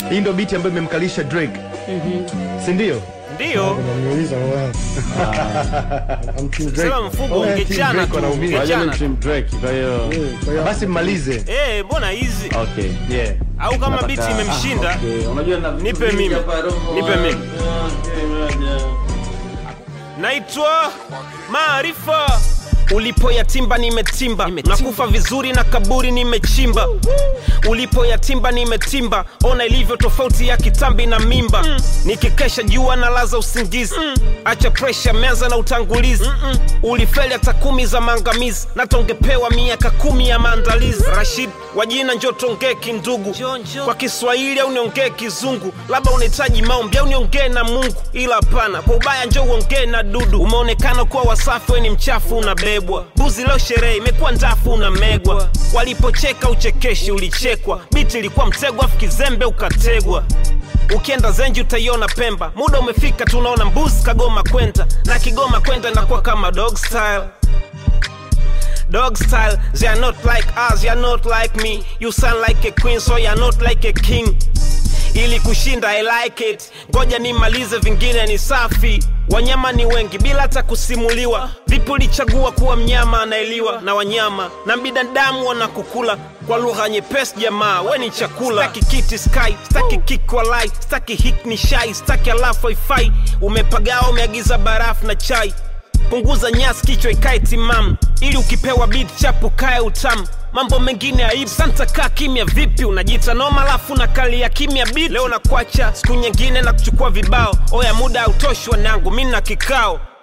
hii ndo biti ambayo imemkalisha drake si ndio Ndiyo, Unaniuliza wewe. I'm Team Drake. sema mfugo Oh, yeah, ungechana Team Drake tu, wanaumia. Wajua ni ungechana. Team Drake, kwa hiyo Eh, kwa hiyo basi mmalize Eh, mbona hizi? okay. yeah. Au kama Nataka- biti imemshinda, Ah, okay. Unajua na vitu Nipe vingi mimi. hapa, roho. Nipe mimi. Okay, moja. naitwa Maarifa. Ulipo yatimba nimetimba, nakufa vizuri na kaburi nimechimba. Ulipo yatimba nimetimba, ona ilivyo tofauti ya kitambi na mimba. Nikikesha jua na laza usingizi, acha presha, meanza na utangulizi. Ulifeli hata kumi za maangamizi, na tongepewa miaka kumi ya maandalizi. Rashid wa jina njo tongee kindugu, kwa Kiswahili au niongee Kizungu, labda unahitaji maombi au niongee na Mungu, ila hapana, kwa ubaya njo uongee na dudu. Umeonekana kuwa wasafi, we ni mchafu, unabebwa buzi. Leo sherehe imekuwa ndafu, unamegwa. Walipocheka uchekeshi, ulichekwa. Biti ilikuwa mtego, afu kizembe ukategwa. Ukienda Zenji utaiona Pemba, muda umefika, tunaona mbuzi kagoma kwenda na Kigoma kwenda inakuwa kama dog style dog style. They are not like us, you are not like me. You sound like a queen, so you are not like a king. Ili kushinda I like it, ngoja nimalize, vingine ni safi. Wanyama ni wengi bila hata kusimuliwa. Vipi ulichagua kuwa mnyama anaeliwa na wanyama na binadamu wanakukula kwa lugha nyepesi? Jamaa we ni chakula. Staki kiti sky, staki kick walai, staki hik ni shai, staki alafu haifai. Umepagawa, umeagiza barafu na chai punguza nyasi kichwa ikae timamu ili ukipewa beat chapu kae utamu mambo mengine aibu santa kaa kimya vipi unajiita noma alafu na kali ya kimya beat leo nakwacha siku nyingine na kuchukua vibao oya muda hautoshi wanangu mi na kikao